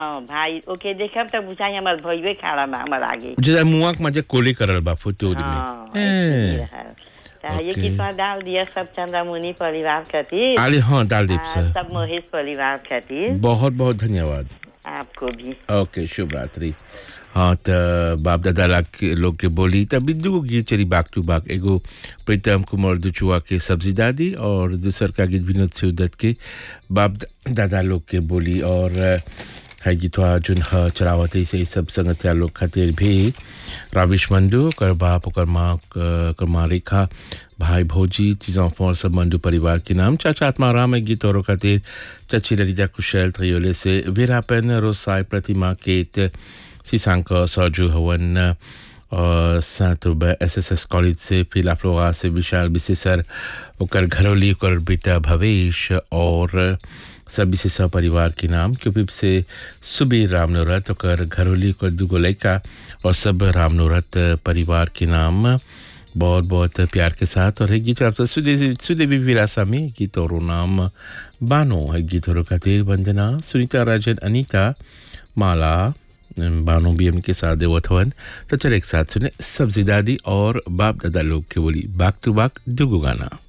हाँ भाई ओके देखब त बुझाई हमर भइबे खड़ा बा हमर आगे जरा मुआक मजे कोली करल बा फुतूर में हाँ, ए, ऐसे ही रहल। त ये ओके। कितना डाल दिया सब चंद्रमुनि परिवार खातिर आले हाँ डाल दीप आ, सर सब मोहित परिवार खातिर बहुत बहुत धन्यवाद आपको भी ओके शुभ रात्रि हाँ त बाप दादा ला के लोग के बोली त बिंदु को गीत चली बाग टू बाग एगो प्रीतम कुमार दुचुआ के सब्जी दादी और दूसर का गीत विनोद सिवदत के बाप द- दादा लोग के बोली और अ, है गीतवा जुन ह चलावत है से सब संगतिया लोग खातिर भी राविश मंडू कर बाप ओकर माँ क- कर माँ रेखा भाई भौजी चीज़ों और सब मंडू परिवार के नाम चाचा आत्माराम है गीत और खातिर चाची ललिता कुशल त्रियोले से वीरापन रोसाई प्रतिमा केत सीसांक सरजू हवन और सातुब एस एस एस कॉलेज से फिला फ्लोरा से विशाल विशेषर ओकर घरौली ओकर बेटा भवेश और सब विशेषा परिवार के नाम क्योंकि से सुबीर रामनोरत ओकर घरौली ओकर दुगो लड़का और सब रामनोरत परिवार के नाम बहुत बहुत प्यार के साथ और है गीत आपसे सुदेवी सुदेवी विरासा में गीत और नाम बानो है गीत और खातिर वंदना सुनीता राजन अनीता माला बानो बी एम के साथ देवत हवन तो चल एक साथ सुने सब्जी दादी और बाप दादा लोग के बोली बाग टू बाग दुगो गाना